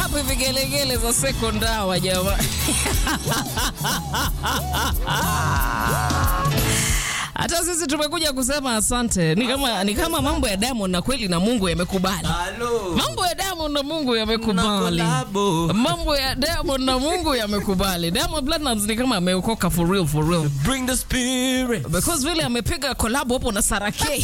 wapi vigelegele za sekondawa jamani? Hata sisi tumekuja kusema asante. Ni kama, ni kama mambo ya Diamond na kweli na Mungu yamekubali. Halo. Mambo ya Diamond na Mungu yamekubali. Kolabo. Mambo ya Diamond na Mungu yamekubali. Diamond Platnumz ni kama ameokoka for real for real. Bring the spirit. Because vile amepiga collab hapo na Sarake.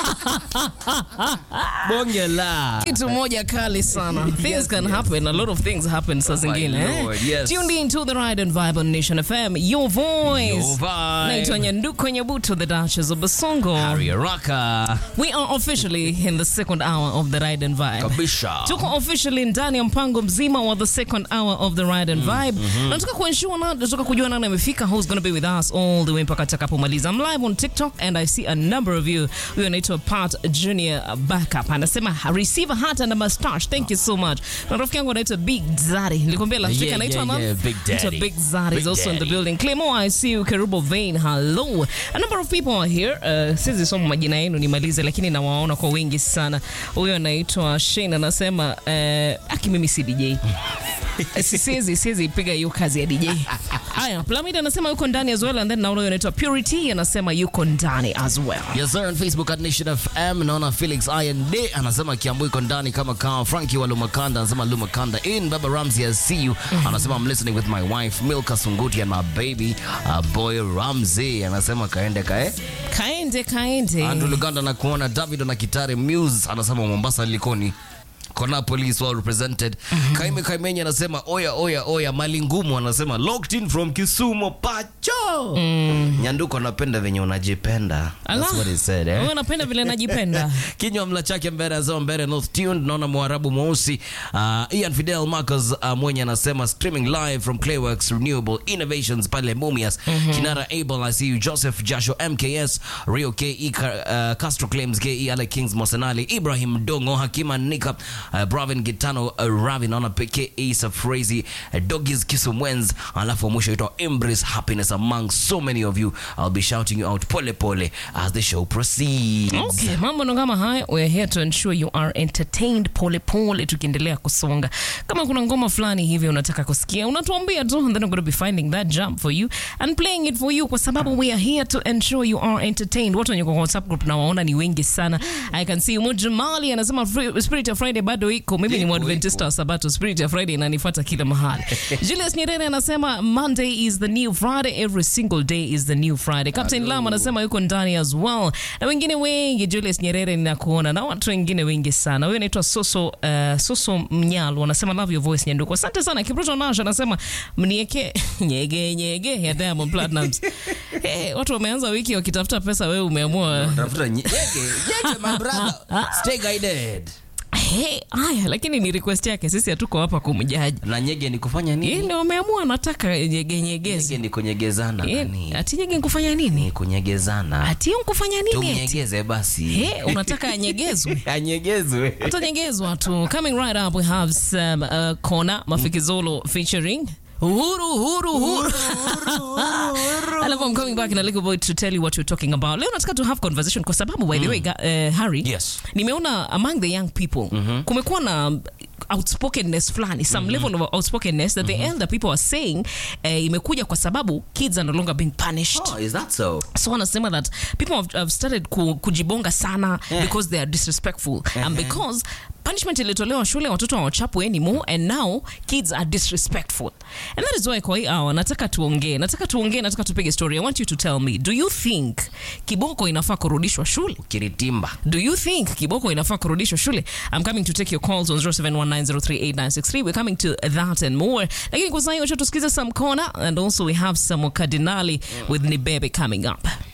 Bonge la. kitu moja kali sana things Yes, can yes. happen a lot of things happen saa zingine eh? Lord, yes. tuned in to the ride and vibe on nation fm your voice Your vibe. naitwa nyanduko nyabuto the duchess of basongo Harry Raka. we are officially in the second hour of the ride and vibe Kabisha. tuko officially ndani ya mpango mzima wa the second hour of the ride and vibe nataka kuensure na nataka kujua nani amefika who's going to be with us all the way mpaka takapomaliza i'm live on tiktok and i see a number of you huyo anaitwa pat junior backup anasema receive a hat and a mustache thank you so much na rafiki yangu anaitwa big zari nilikwambia last week Yeah, anaitwa yeah, nani? yeah, Big Anaitwa Daddy. big zari is Big also in the Daddy. building Clemo, I see you Kerubo Vein hello a number of people are here uh, sizi soma majina yenu nimalize lakini nawaona kwa wingi sana huyo anaitwa Shane anasema uh, aki mimi si DJ Si- siwezi siwezi piga hiyo kazi ya DJ haya Plamid anasema yuko ndani as well and then naona huyo anaitwa Purity anasema yuko ndani as well Yes sir, on Facebook at Nation FM naona Felix Iron Day anasema Kiambu iko ndani kama kawa. Frankie wa Lumakanda anasema Lumakanda in. Baba Ramsey I see you anasema I'm listening with my wife Milka Sunguti and my baby uh, boy Ramsey anasema kaende kae. kaende kaende Andrew Luganda na kuona David na Kitare Muse anasema Mombasa Likoni Kona police well represented. Kaime Kaimenye anasema oya oya oya mali ngumu anasema locked in from Kisumu pacho. Nyanduko anapenda venye unajipenda. That's Ala. what he said eh. Wewe unapenda vile najipenda kinywa mla chake mbele azao mbele north tuned naona mwarabu mweusi uh, ian fidel marcus uh, mwenye anasema streaming live from clayworks renewable innovations pale mumias kinara able i see you joseph jasho mks rio ke Ka- uh, castro claims ke ale kings mosenali ibrahim dongo hakima nika uh, bravin gitano uh, ravi naona ke safrazi uh, dogis kisumwens alafu mwisho itwa embrace happiness among so many of you i'll be shouting you out pole pole as the show proceeds Okay, mambo ndo kama haya. We're here to ensure you are entertained pole pole, tukiendelea kusonga. Kama kuna ngoma fulani hivi unataka kusikia, unatuambia tu, and then I'm going to be finding that jump for you and playing it for you, kwa sababu we are here to ensure you are entertained. Watu wenye kwa WhatsApp group nawaona ni wengi sana. I can see Mujamali anasema free- Spirit of Friday bado iko. Mimi ni Iko, Mwadventista wa Sabato. Spirit of Friday inanifuata kila mahali. Julius Nyerere anasema Monday is the new Friday, every single day is the new Friday. Captain Lam anasema yuko ndani as well, na wengine wengi. Julius Nyerere ninakuona na watu wengine wengi sana. Huyo anaitwa Soso uh, Soso Mnyalo anasema love your voice Nyanduko. Asante sana. Kibruto Nash anasema mnieke nyege nyege ya Diamond Platnumz. hey, watu wameanza wiki wakitafuta pesa, wewe umeamua Tafuta nyege, nyege my brother. Stay guided. hey, haya, lakini ni request yake, sisi hatuko hapa kumjaji. Na nyege ni kufanya nini? Ile wameamua nataka nyege nyegezi. Nyege ni kunyegezana Eh, nani? ati nyege nkufanya nini? Ni kunyegezana. Ati hiyo nkufanya nini? eti? Tumnyegeze basi. Eh, unataka anyegezwe? Anyegezwe. atanyegezwa tu coming right up we have some uh, kona mafikizolo featuring Uhuru, uhuru, uhuru. Alafu I'm coming back in a little bit to tell you what we're talking about. Leo nataka to have conversation kwa sababu by the way, ga- uh, Harry, Yes. nimeona among the young people kumekuwa na outspokenness fulani some level of outspokenness that the elder people are saying uh, imekuja kwa sababu kids are no longer being punished Oh, is that so? so wanasema that people have, have started ku, kujibonga sana Yeah. because they are disrespectful and because punishment ilitolewa shule watoto hawachapwe anymore and now kids are disrespectful and that is why kwa hii hour nataka tuongee nataka tuongee nataka tupige story i want you to tell me do you think kiboko inafaa kurudishwa shule Kiritimba. do you think kiboko inafaa kurudishwa shule i'm coming to take your calls on 0719038963 we're coming to that and more lakini kwa sasa hiyo acha tusikize some corner and also we have some kardinali with nibebe coming up